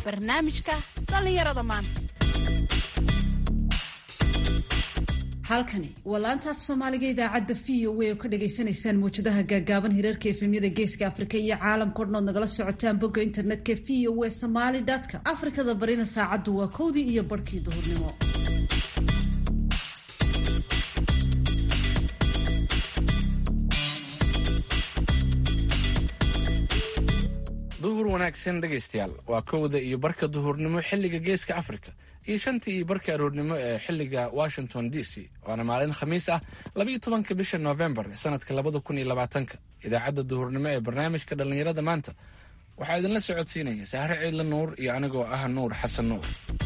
barnaamijka dhallinyarada maanta halkani waa laanta af soomaaliga idaacadda v o a oo ka dhagaysanaysaan mawjadaha gaagaaban hirarka efemyada geeska afrika iyo caalamka odhan ood nagala socotaan bogga internetka v o a somaly com afrikada barina saacaddu waa kowdii iyo barhkii duhurnimo duhur wanaagsan dhegaystayaal waa kowda iyo barka duhurnimo xilliga geeska africa iyo shantii iyo barka aroornimo ee xilliga washington d c waana maalin khamiis ah labayo tobanka bisha novembar sanadka labada kun iyo labaatanka idaacadda duhurnimo ee barnaamijka dhallinyarada maanta waxaa idinla socodsiinaya sahre ciidla nuur iyo anigoo ah nuur xasan nuur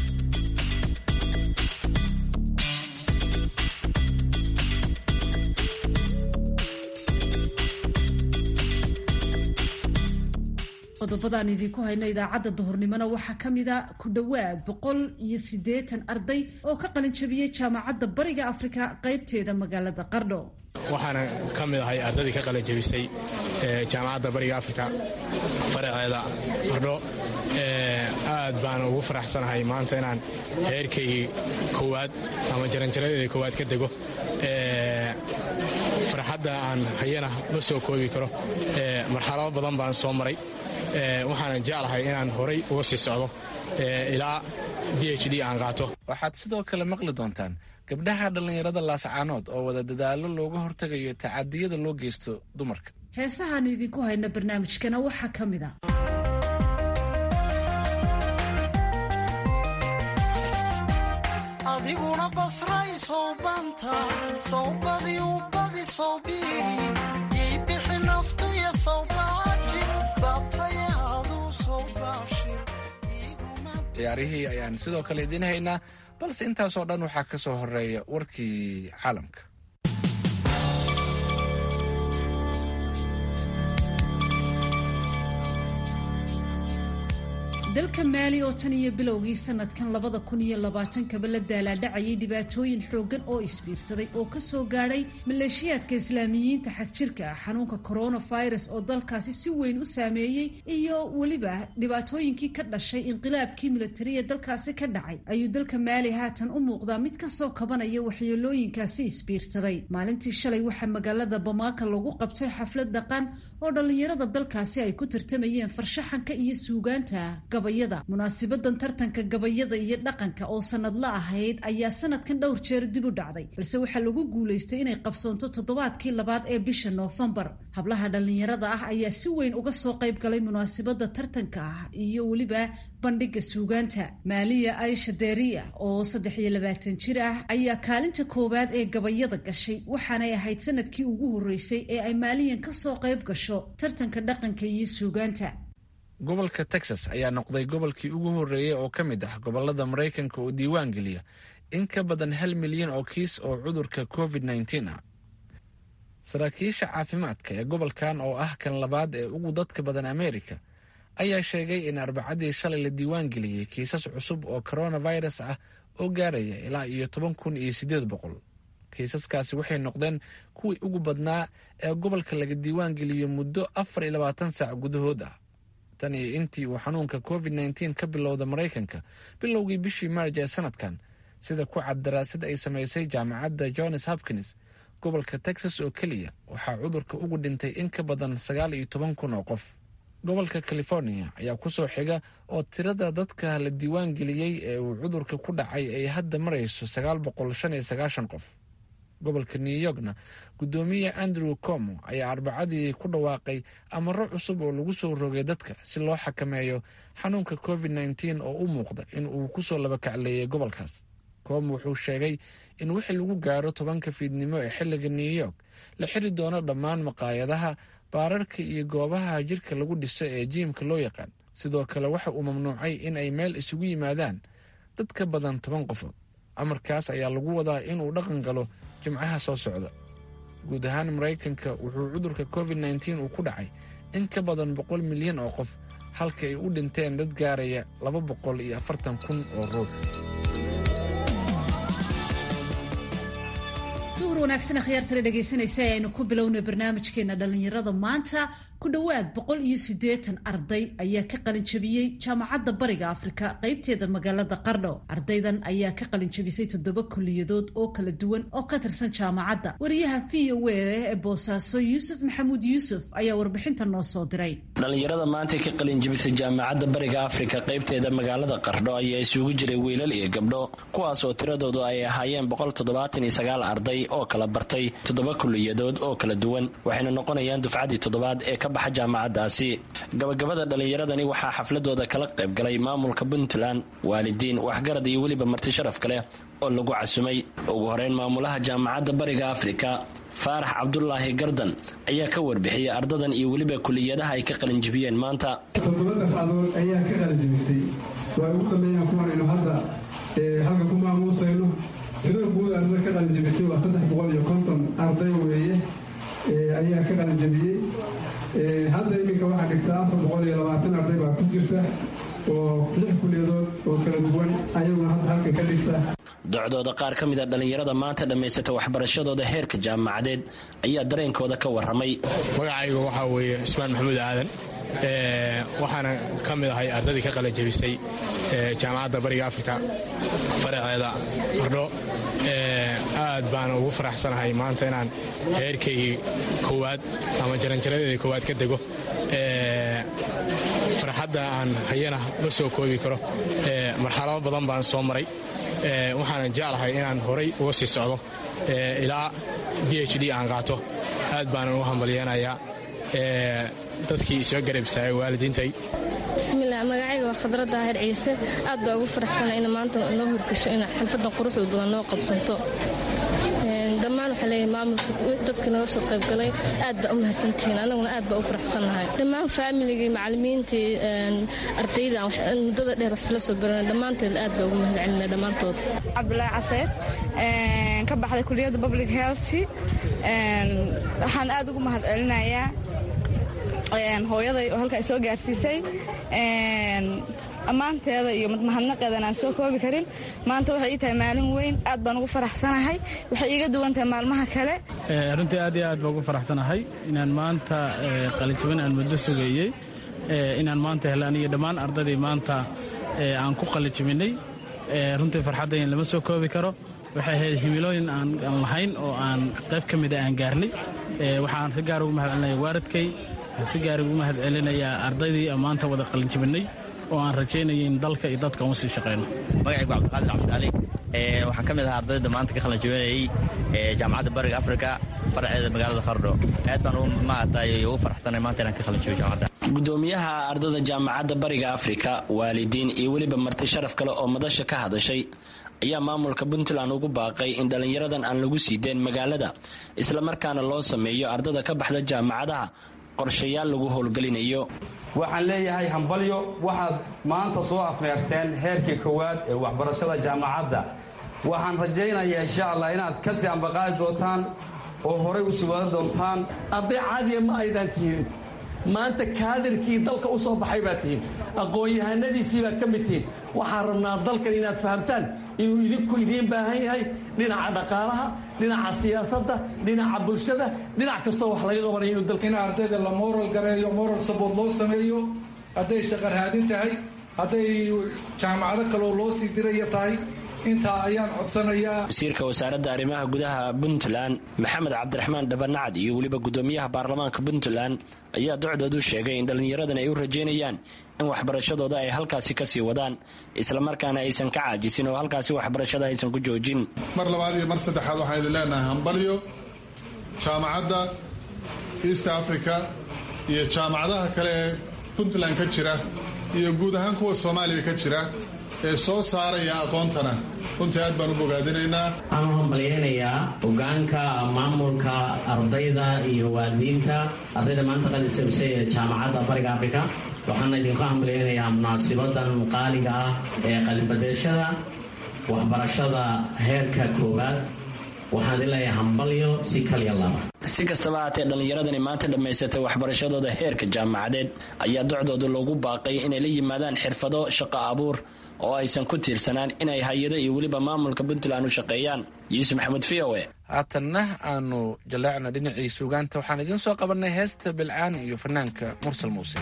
qodobadaan idinku hayno idaacadda duhurnimona waxaa ka mida ku dhowaad boqol iyo siddeetan arday oo ka qalin jabiyey jaamacadda bariga afrika qaybteeda magaalada qardho waxaana ka mid ahay ardaydii ka qalin jabisay jaamacadda bariga afrika faraceeda qardho aad baan ugu faraxsanahay maanta inaan heerkaygii koowaad ama jaranjaradeeda koowaad ka dego farxadda aan hayana ma soo koobi karo marxalado badan baan soo maray waxaana jeclahay inaan horay uga sii socdo ilaa b h d aan qaato waxaad sidoo kale maqli doontaan gabdhaha dhallinyarada laascaanood oo wada dadaalo looga hortagayo tacadiyada loo geysto dumarka heesahaan idinku hayna barnaamijkana waxaa ka mid a adiguna basray sowbanta sowbadii ubadi sowbiiri ii bixi naftuya sowbaaji batayaduu sowbaashir ciyaarihii ayaan sidoo kale idiin haynaa balse intaasoo dhan waxaa ka soo horeeya warkii caalamka dalka maali oo tan iyo bilowgii sanadkan labada kun iyo labaatankaba la daalaadhacayay dhibaatooyin xooggan oo isbiirsaday oo ka soo gaadhay maleeshiyaadka islaamiyiinta xagjirka ah xanuunka coronavirus oo dalkaasi si weyn u saameeyey iyo weliba dhibaatooyinkii ka dhashay inqilaabkii militari ee dalkaasi ka dhacay ayuu dalka maali haatan u muuqdaa mid kasoo kabanaya waxyeelooyinkaasi isbiirsaday maalintii shalay waxaa magaalada bamaaka lagu qabtay xaflad dhaqan oo dhallinyarada dalkaasi ay ku tartamayeen farshaxanka iyo suugaanta munaasibadan tartanka gabayada iyo dhaqanka oo sanadla ahayd ayaa sanadkan dhowr jeer dib u dhacday balse waxaa lagu guulaystay inay qabsoonto toddobaadkii labaad ee bisha noofembar hablaha dhallinyarada ah ayaa si weyn uga soo qayb galay munaasibada tartanka ah iyo weliba bandhiga suugaanta maaliya aisha deriya oo saddex iyo labaatan jir ah ayaa kaalinta koowaad ee gabayada gashay waxaanay ahayd sanadkii ugu horreysay ee ay maaliyan kasoo qayb gasho tartanka dhaqanka iyo suugaanta gobolka texas ayaa noqday gobolkii ugu horreeyey oo ka mid ah gobolada maraykanka oo diiwaan geliya in ka badan hal milyan oo kiis oo cudurka covid nneteen ah saraakiisha caafimaadka ee gobolkan oo ah kan labaad ee ugu dadka badan amerika ayaa sheegay in arbacadii shalay la diiwaan geliyey kiisas cusub oo coronavirus ah oo gaaraya ilaa iyo toban kun iyo siddeed boqol kiisaskaasi waxay noqdeen kuwii ugu badnaa ee gobolka laga diiwaan geliyo muddo afar iyo labaatan saac gudahood ah tan iyo intii uu xanuunka covid nneteen ka bilowda maraykanka bilowgii bishii maarj ee sanadkan sida ku cad daraasad ay samaysay jaamacadda johns hopkins gobolka texas oo keliya waxaa cudurka ugu dhintay in ka badan sagaal iyo toban kun oo qof gobolka california ayaa kusoo xiga oo tirada dadka la diiwaan geliyey ee uu cudurka ku dhacay ay hadda marayso sagaal boqol shan iyo sagaashan qof gobolka new yorkna guddoomiye andrew como ayaa arbacadii ku dhawaaqay amaro cusub oo lagu soo rogay dadka si loo xakameeyo xanuunka covid nneteen oo u muuqda in uu kusoo labakacleeyay gobolkaas como wuxuu sheegay in wixii lagu gaaro tobanka fiidnimo ee xilliga new york la xiri doono dhammaan maqaayadaha baararka iyo goobaha jirka lagu dhiso ee jiimka loo yaqaan sidoo kale waxa uu mamnuucay in ay meel isugu yimaadaan dad ka badan toban qofood amarkaas ayaa lagu wadaa inuu dhaqan galo jimcaha soo socda guud ahaan maraykanka wuxuu cudurka covid nneteen uu ku dhacay in ka badan boqol milyan oo qof halka ay u dhinteen dad gaaraya laba boqol iyo afartan kun oo ruux duur wanaagsan akhyaartala dhegaysanaysa ee aynu ku bilownay barnaamijkeena dhallinyarada maanta ku dhowaad boqol iyo siddeetan arday ayaa ka qalinjabiyey jaamacadda bariga afrika qaybteeda magaalada qardho ardaydan ayaa ka qalinjabisay toddoba kuliyadood oo kala duwan oo ka tirsan jaamacadda wariyaha v o a ee boosaaso yuusuf maxamuud yuusuf ayaa warbixinta noo soo diray dhallinyarada maanta ka qalinjabisay jaamacadda bariga afrika qaybteeda magaalada qardho ayaa isugu jiray wiilal iyo gabdho kuwaas oo tiradoodu ay ahaayeen boqol toddobaatan iyo sagaal arday oo kala bartay toddoba kuliyadood oo kala duwan waxayna noqonayaan dufcadii toddobaad ee ka baxa jaamacaddaasi gabagabada dhallinyaradani waxaa xafladooda kala qaybgalay maamulka puntland waalidiin waxgarad iyo weliba marti sharaf kale oo lagu casumay ugu horeyn maamulaha jaamacadda bariga afrika faarax cabdulaahi gardan ayaa ka warbixiyey ardadan iyo weliba kuliyadaha ay ka qalinjibiyeen maanta toddoba dafcadood ayaa ka qalinjibisay waa ugu dambeeyaan kuwanaynu hadda halka ku maamuusayno tirada guud ardada ka qalinjabisay waa saddex boqol iyo konton arday weeye ayaa ka qalinjabiyey hadda iminka waxaa dhigta afar boqol iyo labaatan arday baa ku jirta oo lix kuliyadood oo kala duwan ayaguna hadda halkan ka dhigta docdooda qaar ka mid a dhallinyarada maanta dhammaysata waxbarashadooda heerka jaamacadeed ayaa dareenkooda ka warramay magacaygu waxaa weeye ismaan maxamuud aadan waxaana ka mid ahay ardadii ka qalanjabisay jaamacadda bariga afrika faraceeda qardho aad baana ugu faraxsanahay maanta inaan heerkaygii koowaad ama jaranjaradeeda koowaad ka dego farxadda aan hayana ma soo koobi karo marxalado badan baan soo maray waxaana jeclahay inaan horay uga sii socdo ilaa b h d aan qaato aad baanan u hambalyeenayaa dadkii soo garabsaayay waalidiintay bismillaah magacayga waa khadra daahir ciise aad baa ugu faraxsana ina maanta noo horgasho ina xalfadan quruxda badan noo qabsanto dhammaan waxaa leeyahay maamulka dadka naga soo qaybgalay aad baa u mahadsantihiin anaguna aad baa u faraxsannahay dhammaan faamiligii macallimiintii ardayda muddada dheer wax isla soo baranay dhammaanteed aad baa ugu mahad celinay dhammaantood cabdulaahi caseed ka baxday kuliyadda public health waxaan aad ugu mahad celinayaa hooyaday oo halkaa soo gaarsiisay ammaanteeda iyo mahadnaqeedan aan soo koobi karin maanta waxay ii tahay maalin weyn aad baan ugu faraxsanahay waxay iiga duwan tahay maalmaha kale runtii aad iyo aad baan ugu faraxsanahay inaan maanta qalinjabin aan muddo sugeeyey inaan maanta helo aniyo dhammaan ardaydii maanta aan ku qalinjabinay runtii farxaddayn lama soo koobi karo waxay ahayd himilooyin aan lahayn oo aan qayb ka mida aan gaarnay waxaan si gaar ugu mahad celinaya waaradkay waxaan si gaar ugu mahad celinayaa ardaydii maanta wada qalinjabinay oo aan rajaynaya in dalka iyo dadka uma sii shaqayno magacaygu cabdiqaadir cabdicali waxaan ka mid ahaa ardayda maanta ka qalinjabinayay jaamacadda bariga afrika faraceeda magaalada qardho aad baan maaragtay ugu faraxsanay maanta inaan ka qalinjabiyo jaamacadda gudoomiyaha ardada jaamacadda bariga afrika waalidiin iyo weliba marti sharaf kale oo madasha ka hadashay ayaa maamulka puntland ugu baaqay in dhallinyaradan aan lagu sii deen magaalada islamarkaana loo sameeyo ardada ka baxda jaamacadaha qorshayaal lagu howlgelinayo waxaan leeyahay hambalyo waxaad maanta soo afmeerteen heerkii koowaad ee waxbarashada jaamacadda waxaan rajaynayaa insha allah inaad ka sii ambaqaadi doontaan oo horay u sii wada doontaan arday caadiya ma aydan tihiin maanta kaadirkii dalka u soo baxay baad tihiin aqoon-yahanadiisii baad ka mid tihiin waxaan rabnaa dalkan inaad fahamtaan inuu idinku idiin baahan yahay dhinaca dhaqaalaha dhinaca siyaasadda dhinaca bulshada dhinac kastoo wax laga qabanaya inuu dalka in ardayda la moral gareeyo moral sabood loo sameeyo hadday shaqarhaadin tahay hadday jaamacado kaloo loo sii diraya tahay intaa ayaan codsanayaa wasiirka wasaaradda arrimaha gudaha puntland maxamed cabdiraxmaan dhabanacad iyo weliba gudoomiyaha baarlamaanka puntland ayaa docdoodu sheegay in dhallinyaradan ay u rajaynayaan in waxbarashadooda ay halkaasi kasii wadaan islamarkaana aysan ka caajisin oo halkaasi waxbarashada aysan ku joojin mar labaad iyo mar saddexaad waxaan idin leenahay hambalyo jaamacadda east africa iyo jaamacadaha kale ee puntland ka jira iyo guud ahaan kuwa soomaaliya ka jira ee soo saaraya aqoontana runtii aad baan u bogaadinaynaa waxaan u hambalyaynayaa hogaanka maamulka ardayda iyo waalidiinta ardayda maanta qalisabisay ee jaamacadda bariga afrika waxaana idinku hambalyaynayaa munaasibadan qaaliga ah ee qalinbadeeshada waxbarashada heerka koowaad waxaan idin leeyahay hambalyo si kaliya laba si kastaba haatee dhallinyaradani maanta dhammaysatay waxbarashadooda heerka jaamacadeed ayaa docdooda loogu baaqay inay la yimaadaan xirfado shaqo abuur oo aysan ku tiirsanaan inay hay-ado iyo weliba maamulka puntland u shaqeeyaan yuusuf maxamuud v o e haatanna aanu jaleecna dhinacii suugaanta waxaan idiin soo qabannay heesta bilcaan iyo fanaanka mursal muuse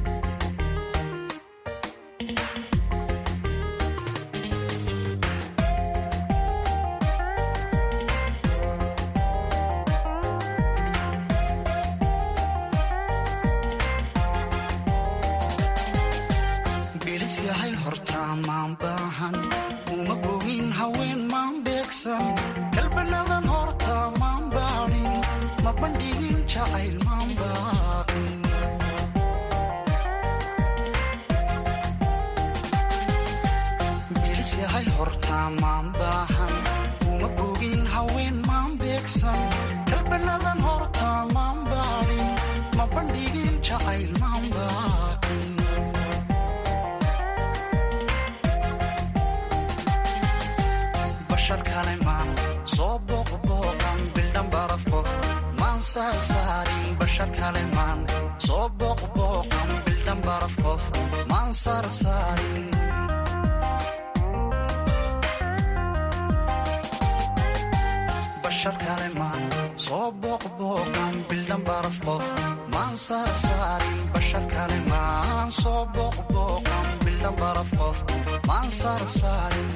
bilis yahay hortaa maan baahan uma bogin haween maan beegsan kalbanadan hortaa maan baadhin ma bandhigin jacayl maan baaqin bilis yahay hortaa maan baahan uma bogin haween maan beegsan kalbanadan hortaa maan baadhin ma bandhigin jacayl maan baaqin bashar kale maan soo booqbooqan bildhan baraf qof maan saarsaarin bashar kale maan soo booqbooqan bildhan baraf qof maan saarsaarin bashar kale maan soo booqbooqan bildhan baraf qof maan saarsaarin bashar kale maan soo booqbooqan bildhan baraf qof maan saarsaarin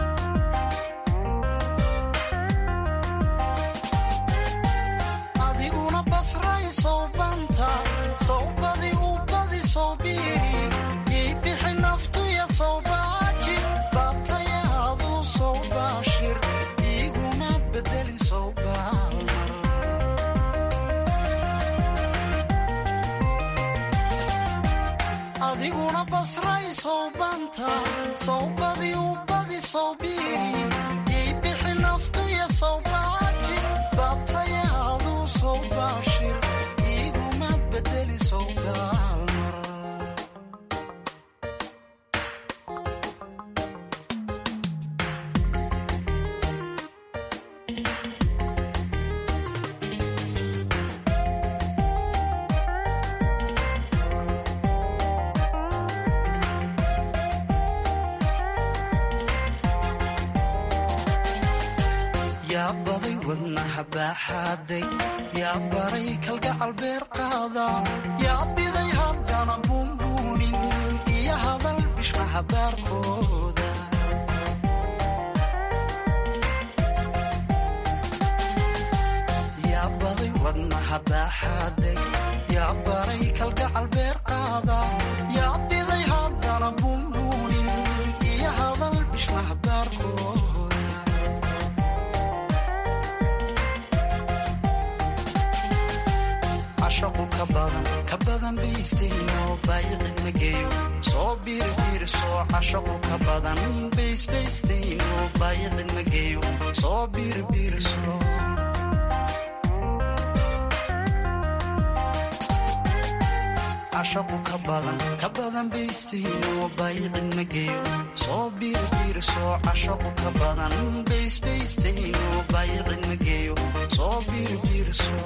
adiguna basray sowbanta sowbadi u badi sowbiiri ii bixi naftuya sowbaaji baabtaya aduu sowbaashir iigumaad bedeli sowbaalmar adiguna basray sowbanta sowbadi u badi sowbiiri ii bixi naftuya sowbaaji baabtaya aduu sowbaashir iigumaad bedeli sowbaalmar yaa baday wadnaha baaxaaday yaa baray kalgacal beer qaada yaa biday haddana buunbuunin iyo hadal bishmaha baarkooda yaa baday wadnaha baaxaaday yaa baray kalgacal beer qaada yaa biday haddana buunbuunin iyo hadal bishmaha baarkooda cashaqu ka badan ka badan baystayno baayicid ma geeyo soo biirbiirso cashaqu ka badan baysbaystayno baayicid ma geeyo soo biirbiirso cashaqu ka badan ka badan baystayno baayicid ma geeyo soo biirbiirso cashaqu ka badan baysbaystayno baayicid ma geeyo soo biirbiirso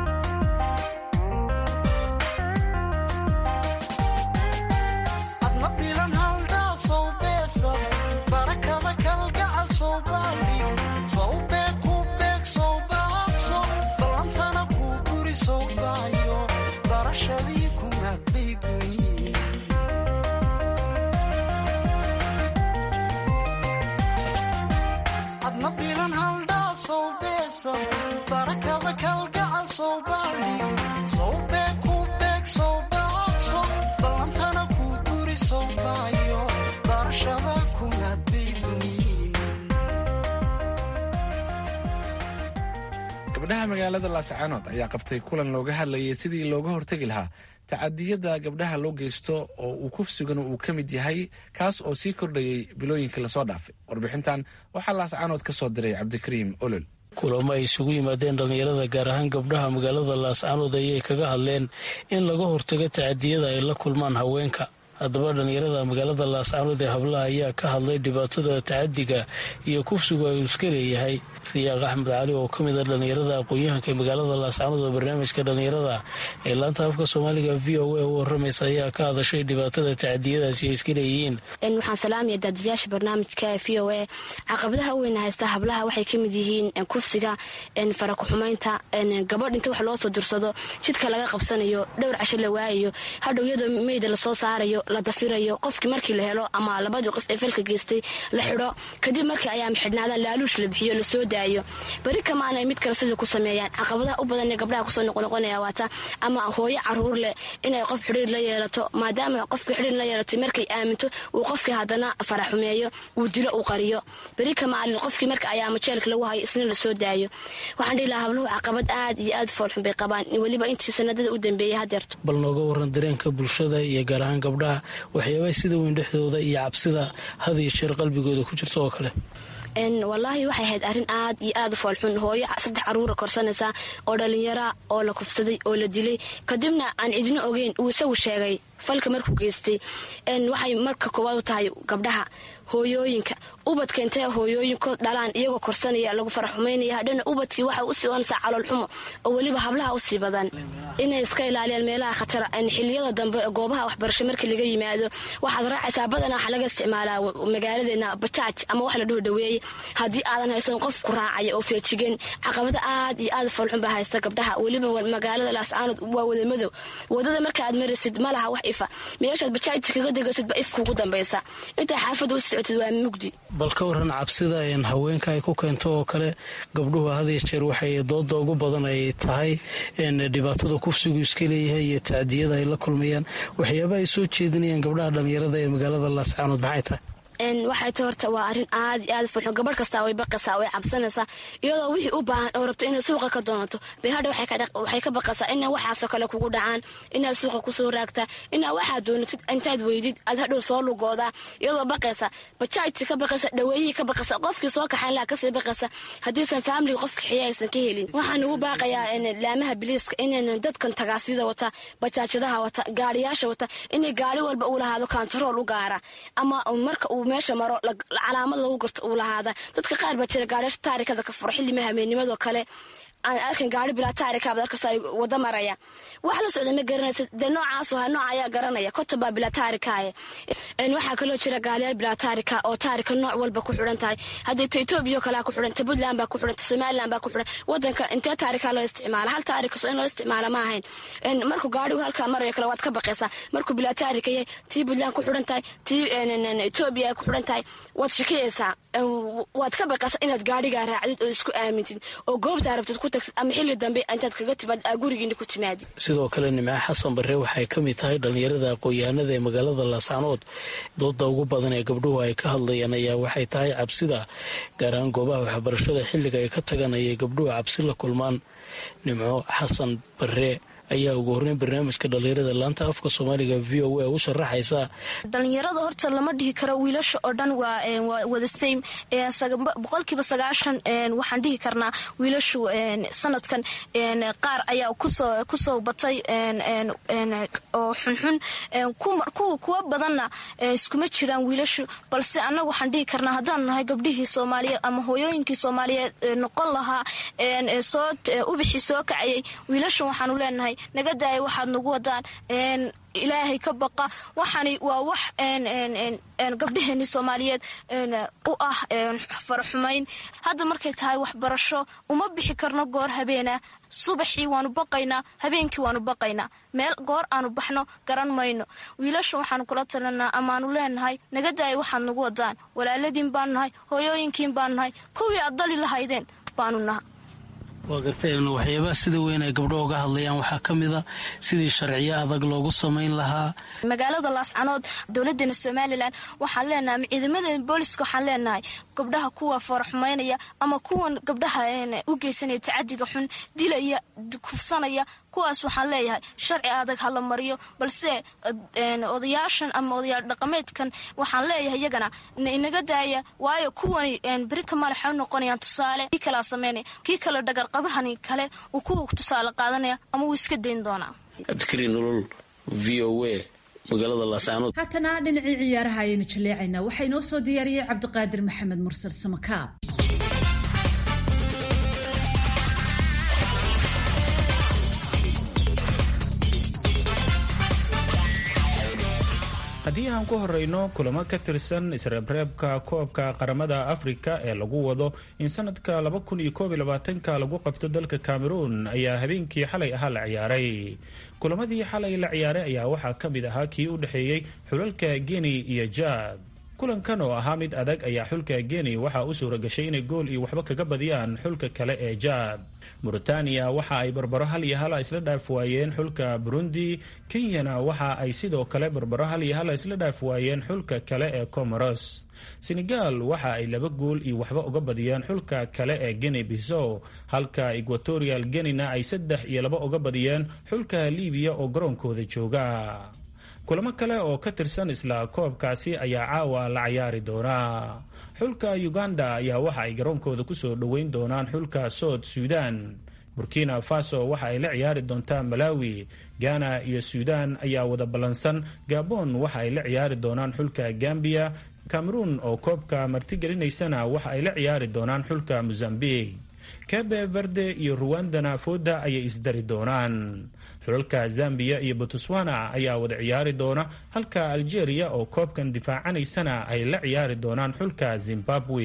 adna bilan haldaa sow beesad barakada kalgacal sow baaldhig sow beeg ku beeg sow baaqso ballantana kuu guri sow baayo barashadii kumaad baybayin adna bilan haldhaa sow beesad barakada kalgacal sow baaldhig sow beeg ku beeg sow baaqso ballantana kuu guri sow baayo barashada kumaad baybayin gabdhaha magaalada laascaanood ayaa qabtay kulan looga hadlayay sidii looga hortegi lahaa tacadiyada gabdhaha loo geysto oo uu kufsiguna uu ka mid yahay kaas oo sii kordhayay bilooyinkii lasoo dhaafay warbixintan waxaa laascaanood ka soo diray cabdikariim olol kulamo ay isugu yimaadeen dhallinyarada gaar ahaan gabdhaha magaalada laascaanood ayay kaga hadleen in laga hortago tacadiyada ay la kulmaan haweenka haddaba dhallinyarada magaalada laascaanood ee hablaha ayaa ka hadlay dhibaatada tacadiga iyo kufsigu ay iska leeyahay riyaaq axmed cali oo ka mid a dhallinyarada aqoon-yahanka ee magaalada laascaanood oo barnaamijka dhallinyarada ee laanta afka soomaaliga v o a u waramaysa ayaa ka hadashay dhibaatada tacadiyadaasi ay iska leeyihiin waxaan salaamaya daadiyaasha barnaamijka v o a caqabadaha u weyna haysta hablaha waxay ka mid yihiin kufsiga farakuxumaynta gabadh inta wax loo soo dirsado jidka laga qabsanayo dhowr casho la waayayo hadhow iyadoo meyda lasoo saarayo la dafirayo qofkii markii la helo ama labadii qof ee falka geystay la xidho kadib markii ayaama xidhnaadaan laaluush la bixiyo lasoo daayo beri kamaana ay mid kale sidii ku sameeyaan caqabadaha u badan ee gabdhaha kusoo noqonoqonaya waata ama hooyo caruur leh inay qof xidhiir la yeelato maadaama qofkii xidhiir la yeelato markay aaminto uu qofkii haddana faraxumeeyo uu dilo uu qariyo beri kamaalin qofkii marka ayaama jeelka lagu hayo isna lasoo daayo waxaan dhihi lahaa habluhu caqabad aad iyo aad foolxun bay qabaan weliba intii sanadada u dambeeyay hadeerto bal nooga waran dareenka bulshada iyo gaar ahaan gabdhaha waxyaabaa sida weyn dhexdooda iyo cabsida had iyo jeer qalbigooda ku jirta oo kale wallaahi waxay ahayd arrin aad iyo aad u foolxun hooyo saddex caruura korsanaysa oo dhallinyara oo la kufsaday oo la dilay kadibna aan cidino ogeyn uu isagu sheegay falka markuu geystay waxay marka koowaad u tahay gabdhaha hooyooyinka ubadka intay hooyooyinkood dhalaan iyagoo korsanaya lagu faraxumaynaya hadhana ubadkii waxay usii oonaysaa caloolxumo oo weliba hablaha usii badan inay iska ilaaliyaan meelaha khatara xiliyada dambe goobaha waxbarasho markii laga yimaado waxaad raacaysaa badanaa waxa laga isticmaalaa magaaladeena bajaaj ama wax la dhaho dhaweeye haddii aadan haysan qof ku raacaya oo feejigan caqabada aad iyo aad foolxun baa haysta gabdhaha weliba magaalada laascaanood waa wada madow wadada marka aad maraysid ma laha wax ifa meeshaad bajaajta kaga degaysidba if kugu dambaysa intaa xaafadda usii socotid waa mugdi bal ka waran cabsida haweenka ay ku keento oo kale gabdhuhu hadiyo jeer waxay dooda ugu badan ay tahay dhibaatada kufsigu iska leeyahay iyo tacdiyada ay la kulmayaan waxyaaba ay soo jeedinayaan gabdhaha dhallinyarada ee magaalada laascaanood maxay tahay waxay ta horta waa arrin aad iyo aad fulxun gabadh kastaa way baqaysaa way cabsanaysaa iyadoo wixii u baahan oo rabto inay suuqa ka doonato bay hadha waxay ka baqaysaa ina waxaasoo kale kugu dhacaan inaad suuqa kusoo raagtaa inaa waxaad doonatid intaad weydid aad hadhow soo lugoodaa iyadoo baqaysa bajaajti ka baqaysa dhaweeyihii ka baqaysa qofkii soo kaxayn laha kasii baqaysa haddiisan faamiliga qof kaxiya aysan ka helin waxaan ugu baaqayaa laamaha biliiska inaynan dadkan tagaasida wata bajaajadaha wata gaariyaasha wata inay gaari walba uu lahaado kantarool u gaara ama marka uu meesha maro calaamad lagu garto uu lahaada dadka qaar baa jira gaariyaasha taarikada ka furo xilli mahameennimadoo kale aan arkan gaari bilaa taarikaabad arkasta ay wada maraya wax la socda ma garanaysa dee noocaasu ha nooc ayaa garanaya koton baa bilaa taarikaaye waxaa kaloo jira gaaliyaal bilaa taarika oo taarika nooc walba ku xidhan tahay haddii ta etoobiya oo kalea ku xidhan ta puntland baa ku xidhan ta somaliland baa ku xidhan wadanka intee taarika loo isticmaala hal taarikaso in loo isticmaala ma ahayn markuu gaarigu halkaa marayo kale waad ka baqaysaa markuu bilaa taarika yahay tii puntland ku xidhan tahay tii etoobiya ay ku xidhan tahay waad shakiyaysaa waad ka baqaysaa inaad gaarigaa raacdid oo isku aamintid oo goobtaa rabtid ku tagtid ama xilli dambe intaad kaga timaad aa gurigiina ku timaadid sidoo kale nimco xasan barre waxay ka mid tahay dhallinyarada aqoon-yahanada ee magaalada laascaanood dooda ugu badan ee gabdhuhu ay ka hadlayaan ayaa waxay tahay cabsida gaar ahaan goobaha waxbarashada xilliga ay ka tagan ayay gabdhuhu cabsi la kulmaan nimco xasan barre ayaa ugu horreyn barnaamijka dhallinyarada laanta afka soomaaliga v o a u sharaxaysa dhallinyarada horta lama dhihi karo wiilasha oo dhan waa wada same boqolkiiba sagaashan waxaan dhihi karnaa wiilashu sanadkan qaar ayaa kusoo batay oo xunxun kuwa badanna iskuma jiraan wiilashu balse annaga waxaan dhihi karnaa haddaanu nahay gabdhihii soomaaliyeed ama hooyooyinkii soomaaliyeed noqon lahaa ubixii soo kacayay wiilashan waxaanu leenahay naga daaya waxaad nagu wadaan ilaahay ka baqa waxani waa wax gabdhaheenii soomaaliyeed u ah faraxumayn hadda markay tahay waxbarasho uma bixi karno goor habeena subaxii waanu baqaynaa habeenkii waanu baqaynaa meel goor aanu baxno garan mayno wiilasha waxaanu kula talinaa amaanu leenahay naga daaya waxaad nagu wadaan walaaladiin baanu nahay hooyooyinkiin baanu nahay kuwii aad dali lahaydeen baanu naha waa gartay waxyaabaha sida weyn ay gabdho uga hadlayaan waxaa ka mid a sidii sharciyo adag loogu samayn lahaa magaalada laascanood dowladeena somalilan waxaan leenahay ama ciidamada booliska waxaan leenahay gabdhaha kuwa faraxumaynaya ama kuwan gabdhaha u geysanaya tacadiga xun dilaya kufsanaya kuwaas waxaan leeyahay sharci adag hala mariyo balse odayaashan ama odayaal dhaqameedkan waxaan leeyahay iyagana inaga daaya waayo kuwani beri kamaal waxay u noqonayaan tusaale kii kalaa sameynaya kii kale dhagarqabahani kale uu kuwa tusaale qaadanaya ama wuu iska dayn doonaa cabdikariin nolol v o a magaalada laascaanood haatana dhinacii ciyaaraha ayaynu jaleecaynaa waxaa inoo soo diyaariyey cabdiqaadir maxamed mursal samakaab haddii aan ku horeyno kulamo ka tirsan isreebreebka koobka qaramada afrika ee lagu wado in sanadka ka lagu qabto dalka cameroon ayaa habeenkii xalay ahaa la ciyaaray kulamadii xalay la ciyaaray ayaa waxaa ka mid ahaa kii u dhexeeyey xulalka geni iyo jaad kulankan oo ahaa mid adag ayaa xulka geni waxaa u suura gashay inay gool iyo waxba kaga badiyaan xulka kale ee jaad mauritaniya waxa ay barbaro hal iyo hala isla dhaaf waayeen xulka burundi kenyana waxa ay sidoo kale barbaro hal iyo hala isla dhaaf waayeen xulka kale ee comoros senegal waxa ay laba gool iyo waxba uga badiyeen xulka kale ee geni bisow halka equatorial genina ay saddex iyo laba uga badiyeen xulka libiya oo garoonkooda jooga kulamo kale oo ka tirsan isla koobkaasi ayaa caawa la cayaari doonaa xulka uganda ayaa waxa ay garoonkooda kusoo dhoweyn doonaan xulka sood suudan burkina faso waxa ay la ciyaari doontaa malawi ghana iyo suudan ayaa wada ballansan gabon waxa ay la ciyaari doonaan xulka gambiya cameroon oo koobka martigelinaysana waxa ay la ciyaari doonaan xulka mozambique kebe verde iyo ruwandana fooda ayay isdari doonaan xulalka zambiya iyo botswana ayaa wada ciyaari doona halka algeria oo koobkan difaacanaysana ay la ciyaari doonaan xulka zimbabwe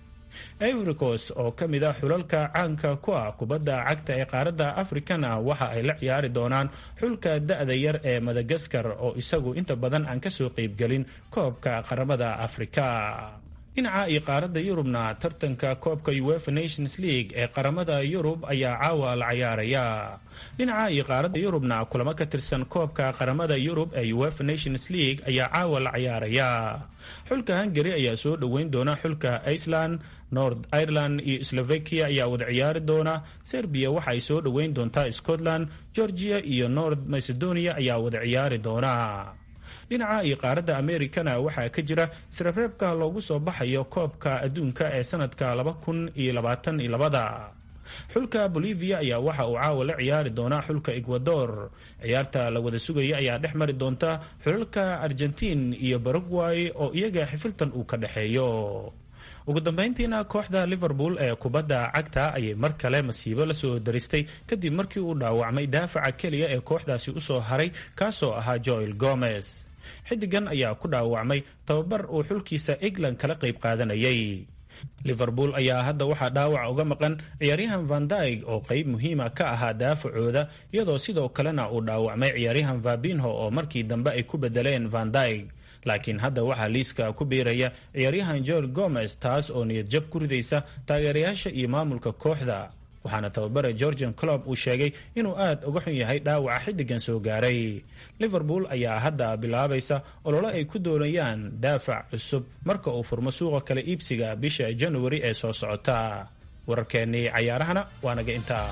ivory coast oo ka mid ah xulalka caanka ku ah kubadda cagta ee qaaradda afrikana waxa ay la ciyaari doonaan xulka da-da yar ee madagaskar oo isagu inta badan aan kasoo qeybgelin koobka qaramada afrika dhinaca iyo qaaradda yurubna tartanka koobka uefa nations league ee qaramada yurub ayaa caawa la cayaaraya dhinaca iyo qaaradda yurubna kulamo ka tirsan koobka qaramada yurub ee uefa nations league ayaa caawa la cayaaraya xulka hungary ayaa soo dhoweyn doona xulka iceland nord ireland iyo slovakia ayaa wada ciyaari doona serbiya waxa ay soo dhoweyn doontaa scotland georgia iyo nord macedonia ayaa wada ciyaari doona dhinaca iyo qaaradda amerikana waxaa ka jira isreebreebka loogu soo baxayo koobka adduunka ee sanadka laba kun iyo labaatan iyo labada xulka bolivia ayaa waxa uu caawa la ciyaari doonaa xulka ecuador ciyaarta la wada sugaya ayaa dhex mari doonta xulalka argentiin iyo baragway oo iyaga xifiltan uu ka dhexeeyo ugu dambeyntiina kooxda liverpool ee kubadda cagta ayay mar kale masiibo lasoo daristay kadib markii uu dhaawacmay daafaca keliya ee kooxdaasi usoo haray kaasoo ahaa joel gomez xidigan ayaa ku dhaawacmay tababar uu xulkiisa england kala qayb qaadanayay liverpool ayaa hadda waxaa dhaawac uga maqan ciyaaryahan vandaig oo qeyb muhiima ka ahaa daafacooda iyadoo sidoo kalena uu dhaawacmay ciyaaryahan vabinho oo markii dambe ay ku bedeleen vandaig laakiin hadda waxaa liiska ku biiraya ciyaaryahan joel gomez taas oo niyad jab ku ridaysa taageerayaasha iyo maamulka kooxda waxaana tababare georgian clob uu sheegay inuu aad uga xun yahay dhaawaca xiddigan soo gaaray liverpool ayaa hadda bilaabaysa ololo ay ku doonayaan daafac cusub marka uu furmo suuqa kale iibsiga bisha januari ee soo socota wararkeennii cayaarahana waa naga intaa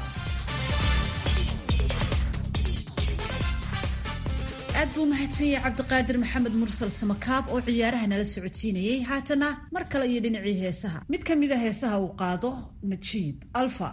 aad buu mahadsan yahay cabdiqaadir maxamed mursal samakaab oo ciyaaraha nala socodsiinayay haatana mar kale iyo dhinacii heesaha mid ka mida heesaha uu qaado najiib alfa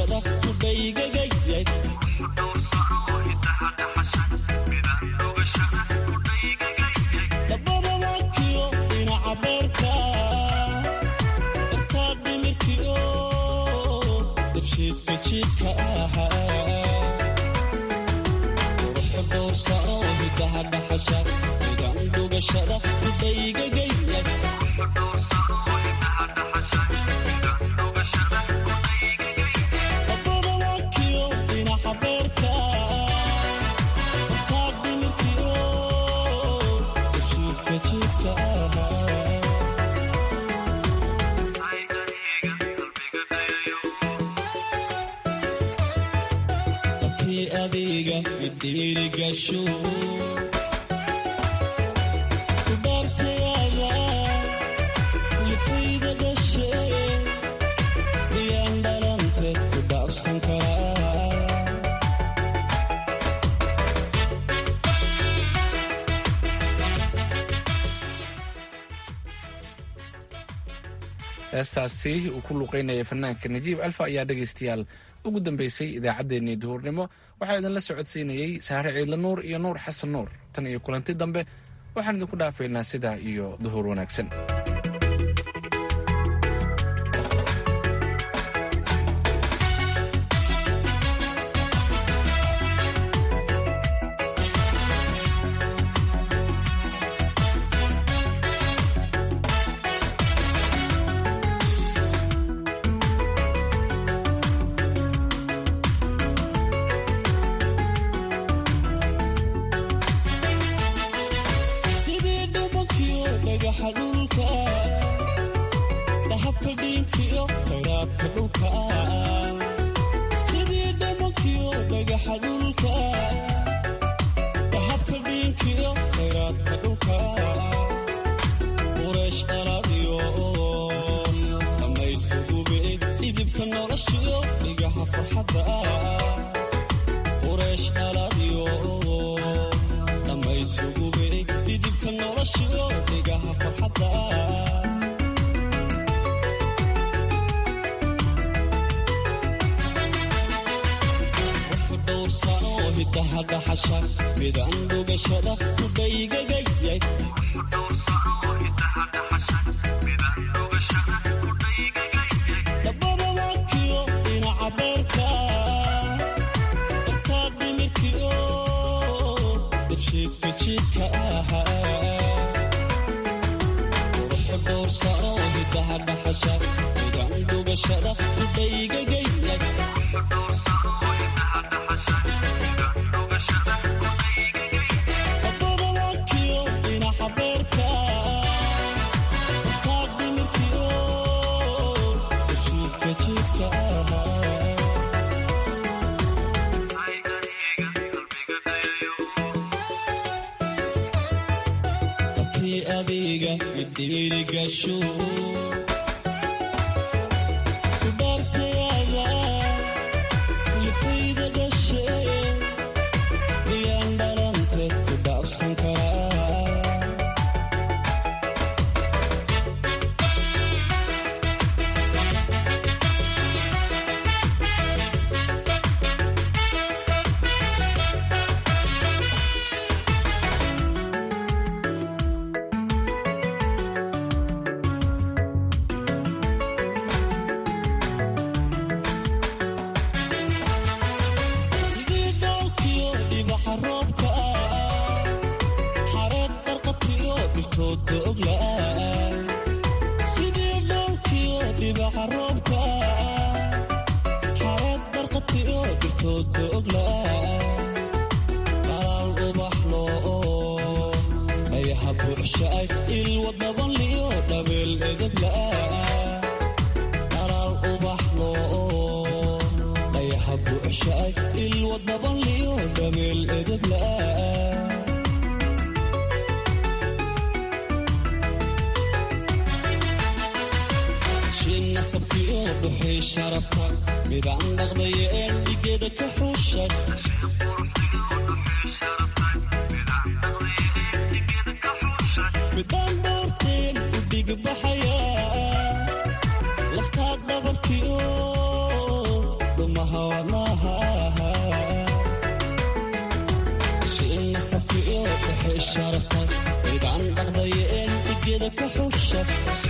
midaan dhugashada jidka ahaa quruxda doorsano hidaha dhaxasha midan dhugashada kudaygagaya dabada wakiyo dhinaca beerka taag dhimirkiyo ushiidka jidka ahaa tii adiga idirigasho ku dhaartayada lifayda dhashe iyaan dhalanteed ku dhaafsan karaa heestaasi uu ku luuqeynaya fanaanka najiib alfa ayaa dhegaystayaal ugu dambeysay idaacaddeenii duhurnimo waxaa idinla socodsiinayey saare ciidla nuur iyo nuur xasan nuur tan iyo kulanti dambe waxaan idinku dhaafaynaa sidaa iyo duhur wanaagsan sidii dhubankiyo dhagaxa dhulka dhahabka dhiinkiyo khayraadka dhulka sidii dhubankiyo dhagaxa dhulka dhahabka dhiinkiyo khayraadka dhulka qureesh dhaladiyo dhammaysugube dhidibka noloshiyo dhigaha farxadda qureesh dhaladiyo dhammaysugube dhidibka noloshiyo dhigaha farxadda wuxu dhowrsano hidaha dhaxasha midan dhugashada kudhaygagayay dabada wakiyo dhinaca beerka dharkaa dhimirkiyo dhibshiidka jidka ahaa quruxda dhowrsano hidaha dhaxasha midan dhugashada kudhaygagayay dabada wakiyo dhinaca beerka dharkaa dhimirkiyo dhibshiidka jidka ahaa tii adiga idirigasho ku dhaartayada lifayda dhashe iyaan dhalanteed ku dhaafsan karaa sidii dhoolkiyo dhibaxa roobka xareed barqatiyo dirtoodka ogla sidii dhoolkiyo dhibaxa roobka xareed barqatiyo dirtoodka ogla qalaal ubaxlo dhayaha buuxshaay ilwa dabanliyo dhabeel edebla qalaal ubaxlo dhayaha buuxshaay ilwa dabanliyo dhabeel edebla shin nasabkiyo dhuxii sharafta midaan dhaqdaya een dhigeeda ka xuushay midaan dhoorteen u dhigbaxaya laftaad dhabarkiyo dhumaha wadnaha shin nasabkiyo dhuxii sharafta midaan dhaqdaya een dhigeeda ka xuushay